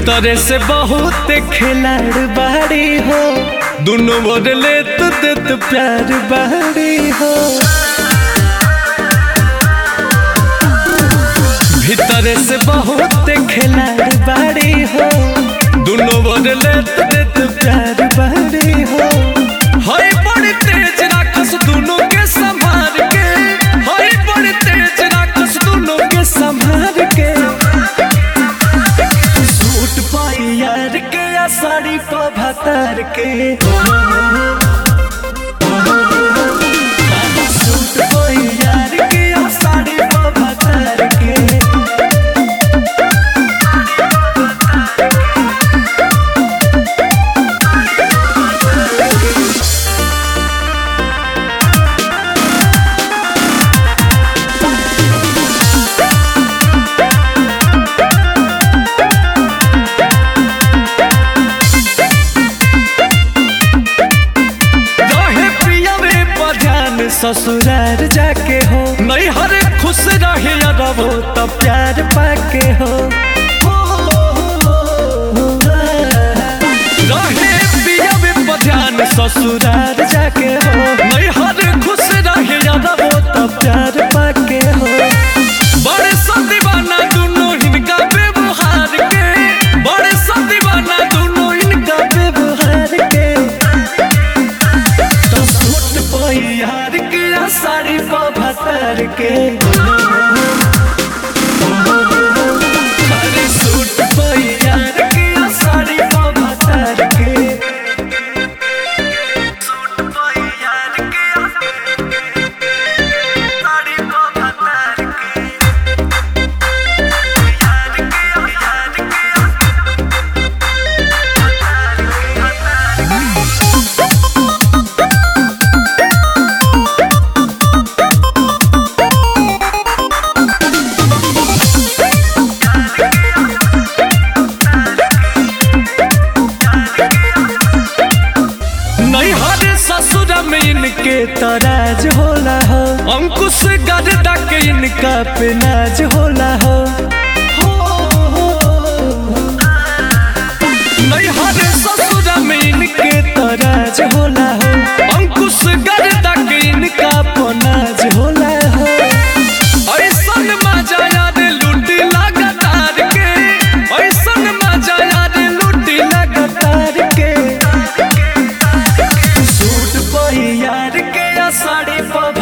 भीतरे से बहुत खिलाड़ बाड़ी हो दोनों ओर लेत देत प्यार बाड़ी हो भीतरे से बहुत खिलाड़ बाड़ी हो दोनों ओर लेत देत प्यार बाड़ी हो हाय बड़ी तेज राखस दोनों के संभाल के हाय बड़ी तेज राखस दोनों के संभाल के सूट पाई यार के या साड़ी पा भतर के सूट पाई यार के या साड़ी पा भतर के रहे प्रिया में बजान ससुरार जाके हो नहीं हर खुश रहे रहो तब प्यार पाके हो रहे प्रिया में बजान ससुरार जाके हो नहीं हर खुश रहे रहो तब प्यार पाके हो बड़े सा दीवाना दोनों इनका व्यवहार के बड़े सा दीवाना दोनों इनका व्यवहार के तो सूट पाई यार के या साड़ी पा भतर के अरे सूट पाई यार के या साड़ी पा भतर के सूट पाई यार के या साड़ी पा भतर के यार के यार के नहीं हर ससुर में इनके तराज होला हो अंकुश गर्दा के इनका पे नाज होला हो नहीं हर ससुर में इनके तराज होला हो अंकुश गर्दा के इनका पनाज होला हो ऐसन मजा याद लूटी लगातार के ऐसन मजा याद लूटी लगातार के सूट पाई यार के या साड़ी पा